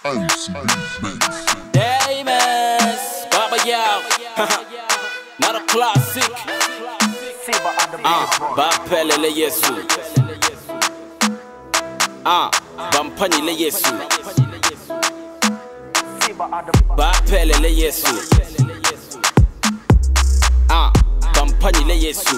Damas, Baba Yao, not a classic. Ah, bapelele Yesu. Ah, bampanyile Yesu. Bapelele Yesu. Ah, bampanyile Yesu.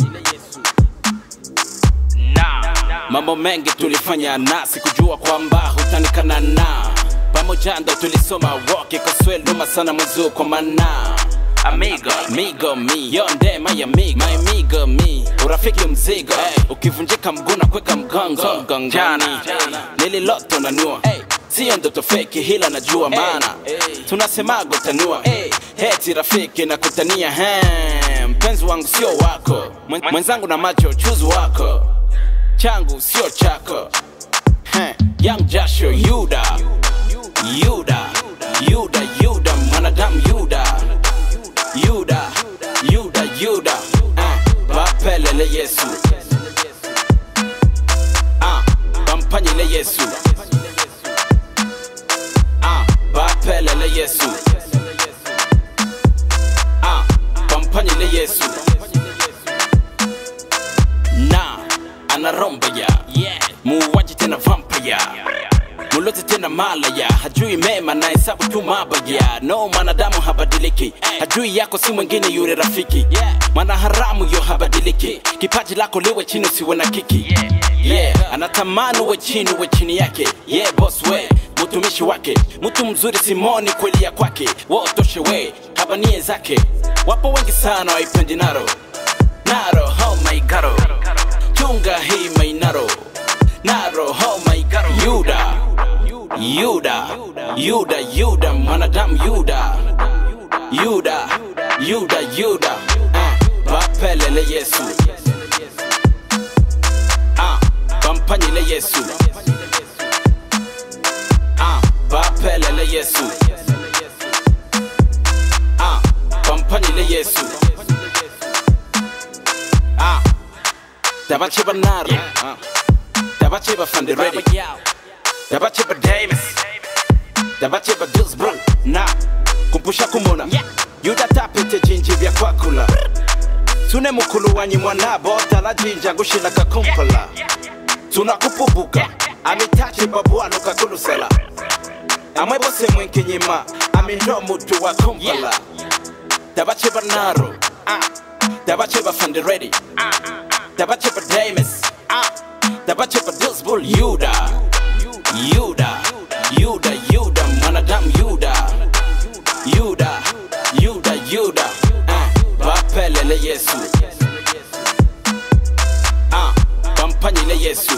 Mambo mengi tulifanya na sikujua kwamba hutanikana na pamoja ndo tulisoma woke kosweluma sana mwezuko mana Amigo, amigo mi yo ndema ya amigo my amigo mi urafiki mzigo hey. ukivunjika mguu na kweka mgongo mgongoni nililoto na nua hey. siyo ndoto feki hila najua maana tunasemago tanua hey. heti rafiki na kutania he mpenzi wangu sio wako Mwen- mwenzangu na macho chuzi wako changu sio chako Heh, Young Joshua Yuda Yuda Yuda Yuda mwanadamu Yuda Yuda Yuda Yuda eh, bapelele Yesu ah, bampanyile Yesu ah, bapelele Yesu ah, bampanyile Yesu na anaromba ya yeah. muuaji tena vampire mulozi tena malaya hajui mema na hesabu tu mabaya no mwanadamu habadiliki hajui yako si mwingine yule rafiki mwana haramu yo habadiliki kipaji lako liwe chini usiwe na kiki yeah. anatamani uwe chini uwe chini yake yeah, boss we mtumishi wake mtu mzuri simoni kweli ya kwake wotoshe we habanie zake wapo wengi sana waipendi naro naro oh my god chunga hii mainaro naro oh my god yuda yuda yuda yuda mwanadamu yuda yuda yuda yuda uh, bapelele yesu uh, bampanyile yesu uh, bapelele yesu uh, bampanyile yesu uh, dabacheba naro uh, dabacheba fanderedi dabacheba davis dabacheba dusbron na kumpusha kumona yuda tapete jinji vya kwakula tune mukulu wanyi mwanabo talajinja gushila kakumpala tunakupubuka amitache babwano kakulusala amwe bose mwenkenyima amindo mutu wa kumpala dabacheba naro ah, dabacheba fanderedi dabacheba davis ah, dabacheba dusbul yuda yuda yuda yuda mwanadamu yuda yuda yuda yuda uh, bapelele yesu uh, bampanyile yesu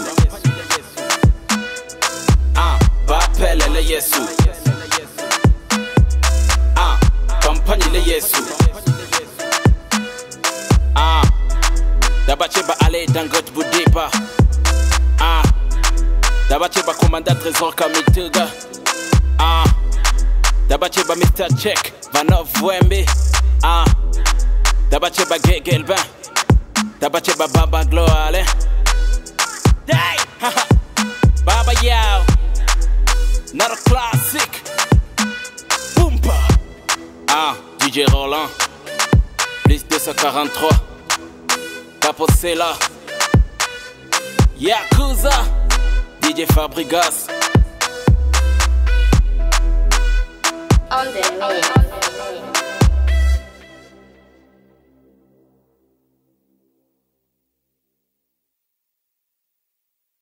uh, bapelele yesu uh, bampanyile yesu uh, dabacheba ale dangot budipa uh, dabacheba komanda trésor kamituga uh, dabacheba mr check vanov wembi uh, dabacheba gegelbin dabacheba baba gloale Day! baba yao not a classic Boompa ah DJ Roland plus 243 Caposela Yakuza DJ Fabregas On the mix.